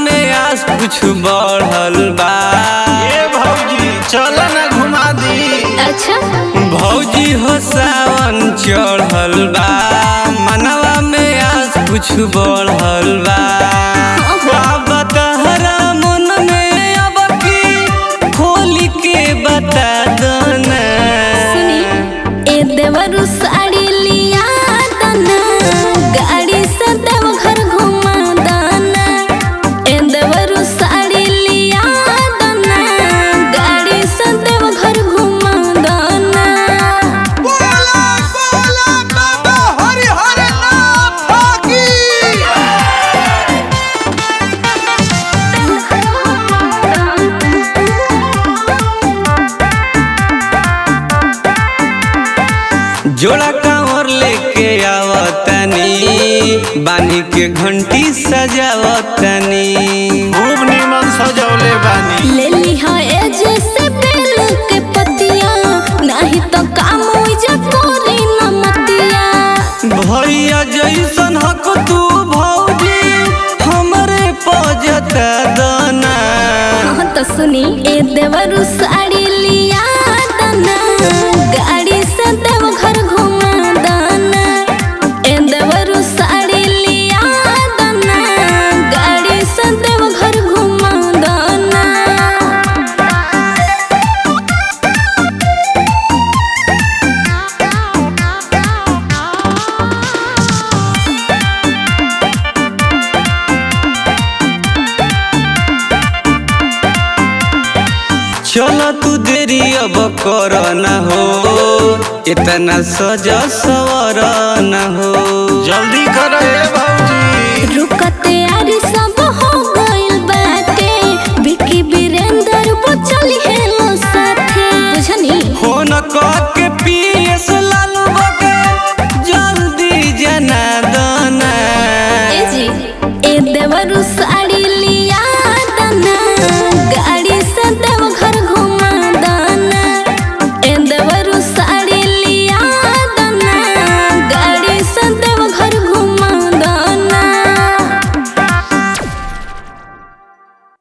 में आस कुछ बढ़ल बा ए भौजी चल ना घुमा दी अच्छा भौजी हो सावन चढ़ल बा मनवा में आस कुछ बढ़ल बा अब तहरा मन में अब की खोल के बता दो ना सुनी ए देवरु साड़ी लिया दना गाड़ी से देवघर घुमा दना ए देवरु साड़ी लिया दना गाड़ी से देवघर घुमा दना बोला बोला बाबा हरि हरि नाथ की जोड़ा कांवर लेके आवतनी बानी के घंटी सजावतनी खूब निमन सजौले बानी ले लिहा ए जैसे बेल के पतिया नहीं तो काम हो जा तोरी न मतिया भैया जैसन हक तू भौजी हमरे पजत दना हाँ तो सुनी ए देवरु साड़ी लिया दना गाड़ी से देवघर घुमा दना ए देवरु साड़ी लिया दना गाड़ी से देवघर घुमा दना चल तू देरी अब कर न हो इतना सजा सवर न हो जल्दी कर